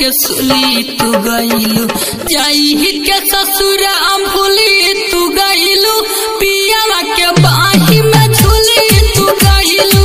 के सुली तू गईलू जाई के ससुरा भूली तू गईलू पियावा के बाही में झूली तू गईलू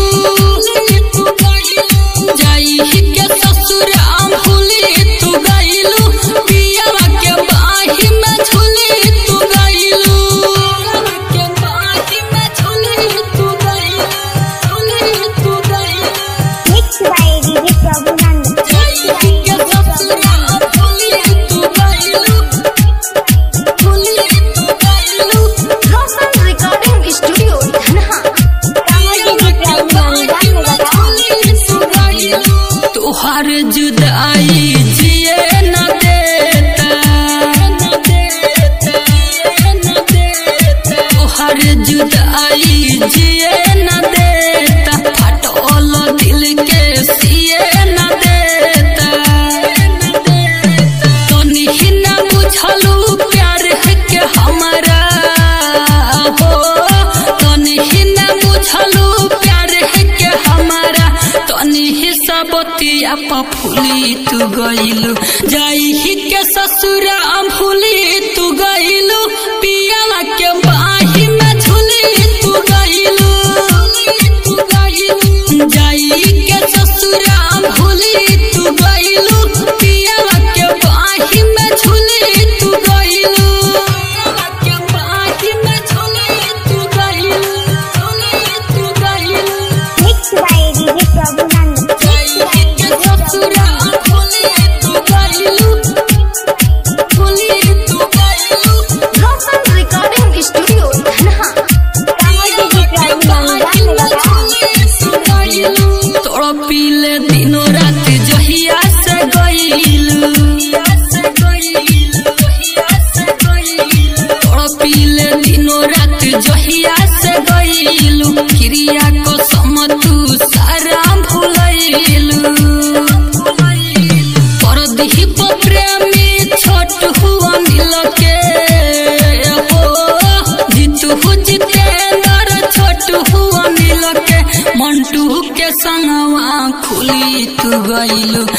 जाई के ससुरा भूली तू गईलू पियावा के बाही में झूली तू गईलू के बाही में झूली तू गईलू झूली तू गईलू Mixed by DJ Prabhunan. के ससुरा भूली तू गईलू भूली तू गईलू Rosal Recording Studio, Dhanha. तुहार जुदाई जिए न देता तुहार जुदाई जिए न देता फटोल दिल के सिए न देता तनी ही न बुझलू प्यार है के हमारा हो तनी ही न बुझलू प्यार है के हमारा तनी ही सबतिया पफुली तू गईलू जाई ही के ससुरा भूली तू गईलू पियाला के बाही में झूली तू गईलू जाई के ससुरा भूली तू गईलू पियाला के बाही में झूली तू गईलू के बाही में झूली तू गईलू झूली तू गईलू Mixed by DJ Prabhunan. के ससुरा भूली तू गईलू भूली तू गईलू Rosal Recording Studio, Dhanha. तोड़ पीले दिनों रात जहिया से गईलू तोड़ पीले दिनों रात जहिया से गईलू क्रिया को समतू सारा भूलैलू परदीप प्रेमी छोट हुआ मिल के हो जीतू जितेंद्र छोट हुआ मिल के मंटू के संगवा खुली तू गईलू